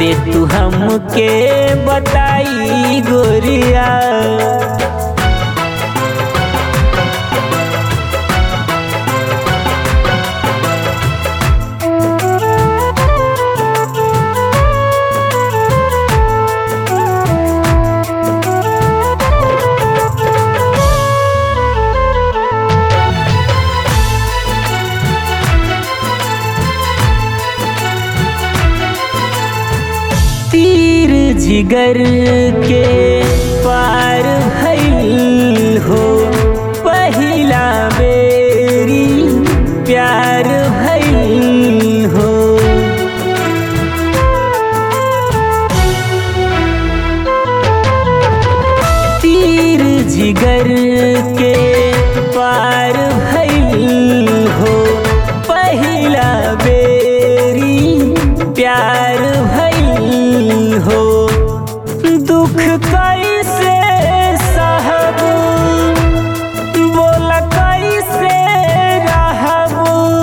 दे तू हमके बताई गोरिया तीर जिगर के पार भइल हो पहिला बेरी प्यार भइल हो तीर जिगर के पार भइल हो पहिला बेरी प्यार भइल हो दुख कैसे सहब बोला कैसे रहब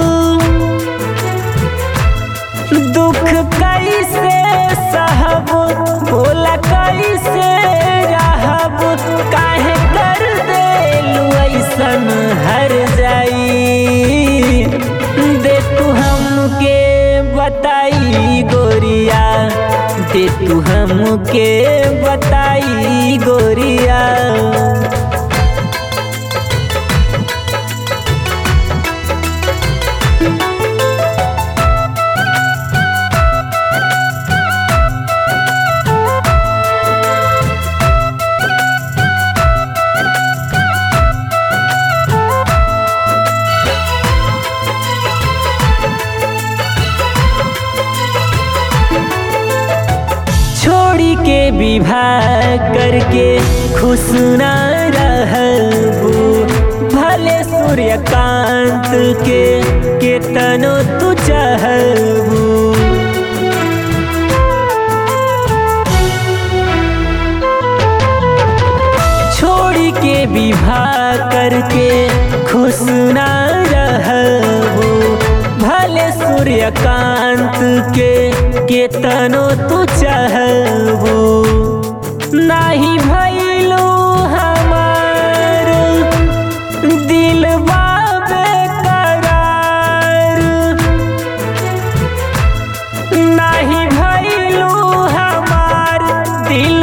दुख कैसे सहब बोला कैसे रहब काहे कर देलू ऐसन हर जाई दे तू हमके बताई गोरिया दे तू हमके बताई गोरिया छोड़ी के विवाह करके खुश न रहबू भले सूर्यकांत के केतनो तू चाहबू छोड़ी के विवाह करके खुश न रहबू भले सूर्यकांत के केतनो तू चाहबू नाही भइलू हमार दिल बेकरार नाही भइलू हमार दिल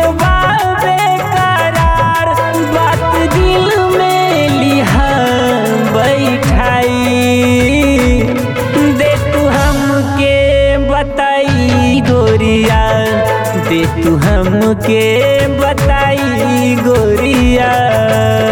बेकरार बात दिल में लिहा बैठाई दे तू हमके बताई गोरिया दे तू हमके बताई गोरिया